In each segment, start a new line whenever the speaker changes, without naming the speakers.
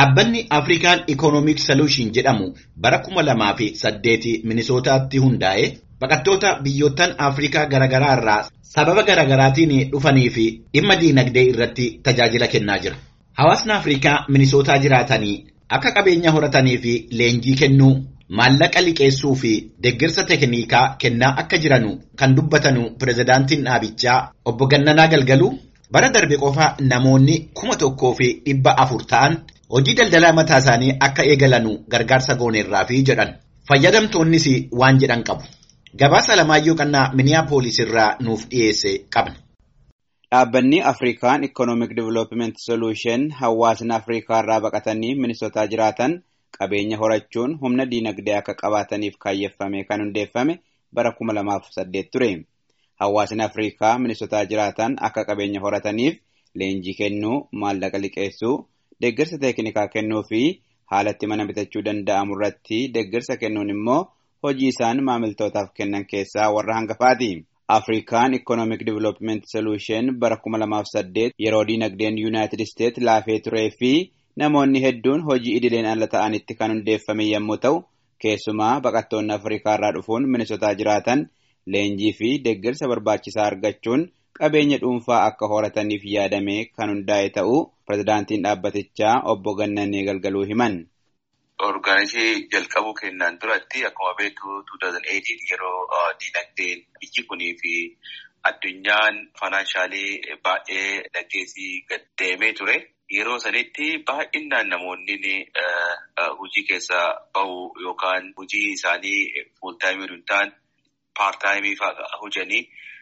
Dhaabbanni Afrikaan Economic Solution jedhamu bara kuma lamaa fi saddeeti Minisootaatti hundaa'e baqattoota biyyoottan Afrikaa garaagaraa irraa sababa garaagaraatiin dhufanii fi dhimma diinagdee irratti tajaajila kennaa jira. Hawaasni Afrikaa Minisootaa jiraatanii akka qabeenya horatanii fi leenjii kennuu maallaqa liqeessuu fi deeggarsa teeknikaa kennaa akka jiranu kan dubbatanu pirezidaantiin dhaabichaa obbo Gannanaa Galgaluu bara darbe qofa namoonni kuma tokkoo fi dhibba afur ta'an hojii daldalaa mataa isaanii akka eegalanu gargaarsa gooneerraa fi jedhan fayyadamtoonnis waan jedhan qabu. Gabaasa Alamaayyoo Qannaa Miniyaapolis irraa nuuf dhiyeesse qabna.
Dhaabbanni Afrikaan Economic Development Solution hawaasni Afrikaa irraa baqatanii Minisootaa jiraatan qabeenya horachuun humna diinagdee akka qabaataniif kaayyeffame kan hundeeffame bara kuma lamaaf saddeet ture. Hawaasni Afrikaa Minisootaa jiraatan akka qabeenya horataniif leenjii kennuu, maallaqa liqeessuu, deeggarsa teeknikaa kennuu fi haalatti mana bitachuu danda'amu irratti deeggarsa kennuun immoo hojii isaan maamiltootaaf kennan keessaa warra hangafaati. Afrikaan Economic Development Solution bara kuma lamaaf saddeet yeroo diinagdeen Yuunaayitid Isteet laafee turee fi namoonni hedduun hojii idileen ala ta'anitti kan hundeeffame yommuu ta'u, keessumaa baqattoonni Afrikaa irraa dhufuun Minisootaa jiraatan leenjii fi deeggarsa barbaachisaa argachuun qabeenya dhuunfaa akka horataniif yaadame kan hundaa'e ta'uu pirezidaantiin dhaabbatichaa obbo Gannanee Galgaluu himan.
Orgaanishii jalqabuu kennaan duratti akkuma beektu 2018 yeroo diinagdeen biyyi kunii fi addunyaan faayinaanshaalii baay'ee dhaggeessii gad deemee ture. Yeroo sanitti baay'inaan namoonni hojii keessa bahu yookaan hojii isaanii fuultaayimii hin taane paartaayimii fa'aa hojanii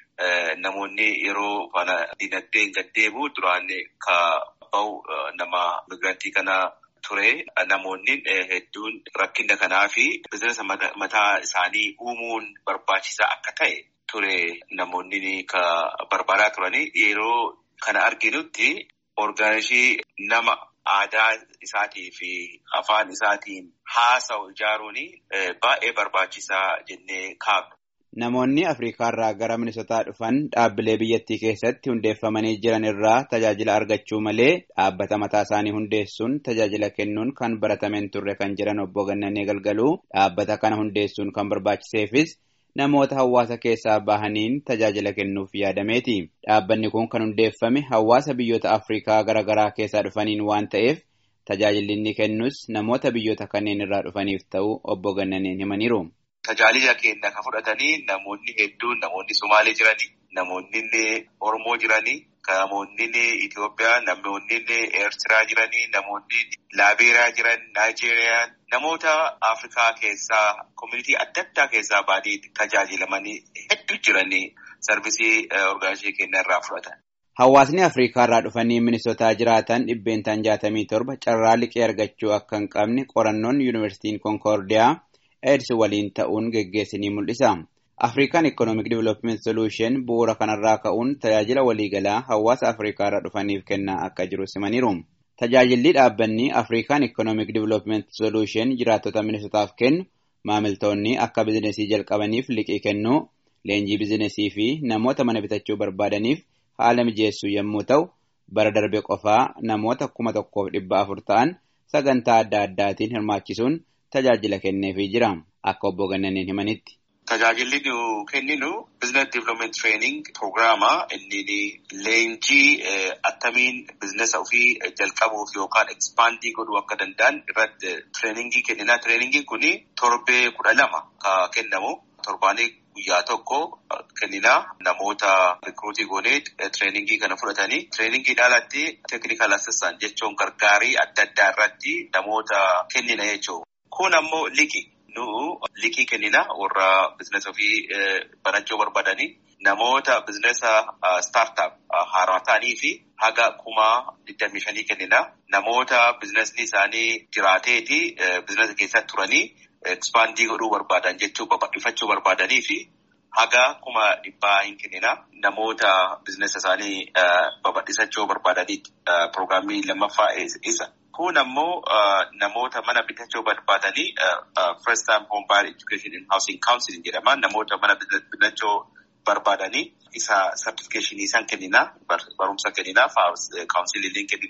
namoonni yeroo diinagdeen gad deemu duraan ka bahu nama migirantii kana ture. Namoonni hedduun rakkina kanaa fi bizinesa mataa isaanii uumuun barbaachisaa akka ta'e ture namoonni ka barbaadaa turanii yeroo kana arginutti orgaanishii nama aadaa isaatii fi afaan isaatiin haasa'u ijaaruun baay'ee barbaachisaa jennee kaabna.
Namoonni Afrikaa irraa gara Minisootaa dhufan dhaabbilee biyyattii keessatti hundeeffamanii jiran irraa tajaajila argachuu malee dhaabbata mataa isaanii hundeessuun tajaajila kennuun kan baratameen turre kan jiran obbo Gannanee Galgaluu dhaabbata kana hundeessuun kan barbaachiseefis namoota hawaasa keessaa bahaniin tajaajila kennuuf yaadameeti. Dhaabbanni kun kan hundeeffame hawaasa biyyoota Afrikaa garaagaraa keessaa dhufaniin waan ta'eef tajaajilli inni kennus namoota biyyoota kanneen irraa dhufaniif ta'uu obbo Gannaneen himaniiru.
Tajaajila keenya kan fudhatanii namoonni hedduun namoonni Somaalee jiranii, namoonni Oromoo jiranii, namoonni Itoophiyaa, namoonni Eertiraa jiranii, namoonni Laabeeriyaa jiran, Naayijeeriyaa, namoota Afrikaa keessaa, koominitii adda addaa keessaa baadii tajaajilamanii hedduu jiranii sarvisii orgaanishii keenya irraa fudhatan.
Hawaasni Afrikaa irraa dhufanii Minisootaa jiraatan dhibbeentaan jaatamii torba carraa liqii argachuu akka hin qabne qorannoon Yuunivarsiitiin Konkoordiyaa AIDS waliin ta'uun geggeessinii mul'isa. Afrikaan Economic Development Solution bu'uura kanarraa ka'uun tajaajila waliigalaa hawaasa Afrikaa irraa dhufaniif kennaa akka jiru simaniiru. Tajaajilli dhaabbanni Afrikaan Economic Development Solution jiraattota Minisootaaf kennu maamiltoonni akka bizinesii jalqabaniif liqii kennuu, leenjii bizinesii fi namoota mana bitachuu barbaadaniif haala mijeessuu yommuu ta'u, bara darbe qofaa namoota kuma tokkoof dhibba afur ta'an sagantaa adda addaatiin hirmaachisuun tajaajila kenneefii jira akka obbo Gannaneen himanitti.
Tajaajilli nu kenninu Business Development Training Programaa inni leenjii attamiin bizinesa ofii jalqabuuf yookaan ekspandii godhuu akka danda'an irratti tireeningii kennina. Tireeningiin kun torbee kudha lama kan kennamu torbaanii guyyaa tokko kennina namoota rikruutii goonee tireeningii kana fudhatanii tireeningii alatti teeknikal assistant jechuun gargaarii adda addaa irratti namoota kennina jechuudha. Kun ammoo liqii. Nu liqii kennina warra bizinesa ofii banachuu barbaadanii namoota bizinesa startup haaraa ta'anii fi haga kuma digdamii shanii kennina. Namoota bizinesni isaanii jiraateeti bizinesa keessatti turanii ekspandii godhuu barbaadan jechuu babal'ifachuu barbaadanii fi haga kuma dhibbaa hin kennina. Namoota bizinesa isaanii babal'isachuu barbaadanii piroograamii lammaffaa isa. Kun ammoo namoota mana bitachuu barbaadanii first time home buyer education and housing counseling jedhama. Namoota mana bitachuu barbaadanii isa certification isaan kennina barumsa kennina kaawunsiliin kennina.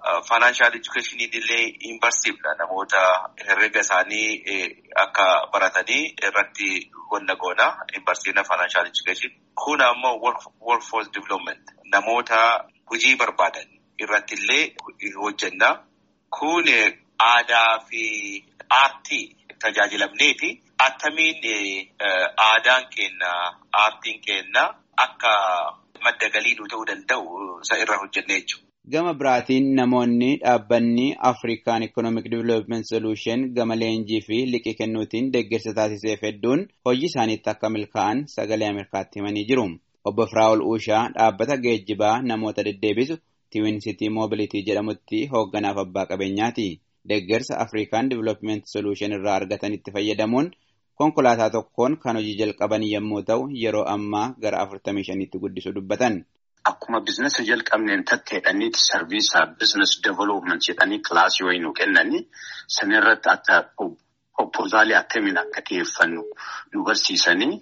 Faayinaanshaal edukeeshiniin illee hin barsiifna namoota herrega isaanii akka baratanii irratti qonna goona hin barsiifna faayinaanshaal edukeeshin. Kun ammoo workforce development namoota hojii barbaadan irratti illee hojjenna. Kun aadaa fi aartii tajaajilamnee fi attamiin aadaan keenya aartiin keenya akka madda galii nu ta'uu danda'u isa irra hojjennee jechuudha.
Gama biraatiin namoonni dhaabbanni Afrikaan Economic Development Solution gama leenjii fi liqii kennuutiin deeggarsa taasiseef hedduun hojii isaaniitti akka milkaa'an sagalee Ameerikaatti himanii jiru. Obbo Firaa'ol Uushaa dhaabbata geejjibaa namoota deddeebisu Tiwin City Mobility jedhamutti hoogganaaf abbaa qabeenyaati. Deeggarsa Afrikaan Development Solution irraa argatanitti fayyadamuun konkolaataa tokkoon kan hojii jalqaban yommuu ta'u yeroo ammaa gara 45tti guddisuu dubbatan.
Akkuma biizinasa jalqabneen tatteedhaniiti sarviisaa biizinasi development jedhanii kilaasii wayii nu kennanii sanirratti akka proposaalii akkamiin akka dhiyeeffannu nu barsiisanii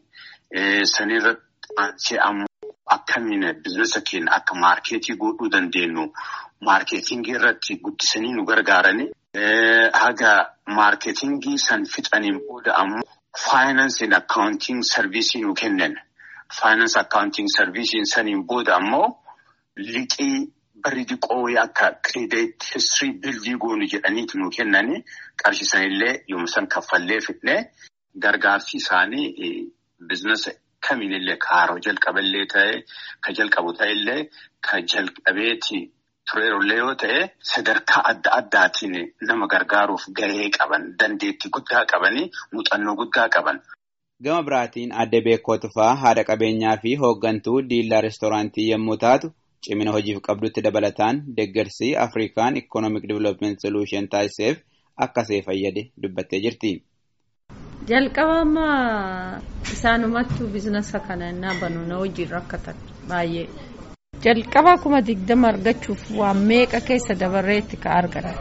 sanirratti ammoo akkamiin biizinasa keenya akka maarkeetii godhuu dandeenyu maarkeetingii irratti guddisanii nu gargaaranii haga maarkeetingii san fixaniin booda ammoo faayinaansiin akkaawuntiin sarviisii nu kennan. Faayinaansi akkaawuntiin sarviisiin saniin booda ammoo liqii barri diqoo akka kireedit histirii bildii goonu jedhaniitu nu kennanii qarshisanillee yommuu san kaffallee fidnee gargaarsi isaanii biizinasa kamiinillee ka haroo jalqaballee ta'e ka jalqabu ta'ellee ka jalqabeeti tureerullee yoo ta'e sadarkaa adda addaatiin nama gargaaruuf gahee qaban dandeettii guddaa qabanii muuxannoo guddaa qaban.
Gama biraatiin adde beekoo tufaa haadha qabeenyaa fi hooggantuu diillaa reestooraantii yommuu taatu cimina hojiif qabdutti dabalataan deeggarsi Afrikaan Economic Development Solution taasiseef akkasee fayyade dubbattee jirti.
Jalqabama isaanumattuu biizinasa kana innaa banu na hojiirra rakkatan baay'ee. Jalqaba kuma digdama argachuuf waan meeqa keessa dabarreetti ka argatan.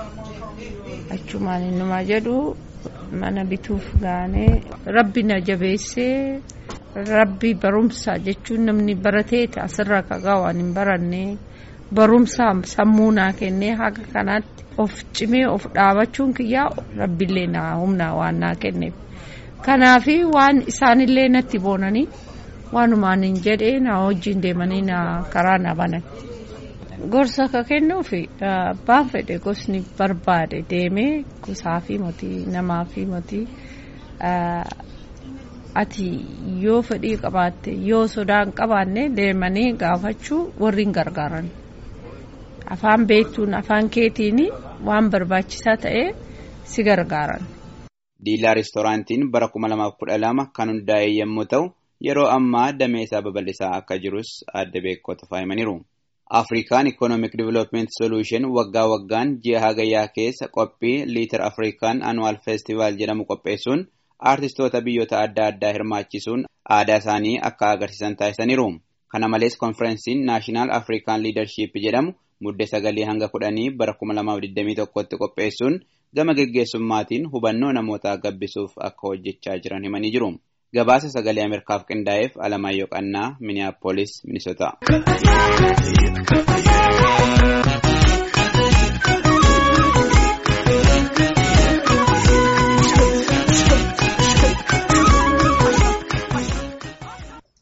Achumaan innumaa jedhu mana bituuf gaanee rabbi na jabeessee rabbi barumsa jechuun namni barateeti asirra kagaa waan hin baranne barumsa sammuu naa kennee haga kanaatti of cimee of dhaabachuun kiyyaa rabbillee naa humnaa waan naa kenneef kanaafi waan isaanillee natti boonanii waanumaan hin jedhee na wajjin deemanii na karaa na banan. gorsa akka kennuufi abbaan fedhe gosni barbaade deemee gosaa fi motii namaa fi motii ati yoo fedhii qabaatte yoo sodaa hin qabaanne deemanii gaafachuu warri hin gargaaran afaan beektuun afaan keetiin waan barbaachisaa ta'e si gargaaran.
Diilaa reestooraantiin bara 2012 kan hundaa'e yommuu ta'u yeroo ammaa dameesaa babal'isaa akka jirus adda beekoo tufaa himaniiru. Afrikaan Economic Development Solution waggaa waggaan ji'a hagayyaa keessa qophii liitar Afrikaan Annual Festival jedhamu qopheessuun aartistoota biyyoota adda addaa hirmaachisuun aadaa isaanii akka agarsiisan taasisaniiru. Kana malees konferensiin Naashinaal Afrikaan Liidarship jedhamu muddee sagalii hanga kudhanii bara 2021tti qopheessuun gama geggeessummaatiin hubannoo namootaa gabbisuuf akka hojjechaa jiran himanii jiru. Gabaasa sagalee Ameerikaaf qindaa'eef Alamaayyoo Qannaa, Miniyaapolis, Minisotaa.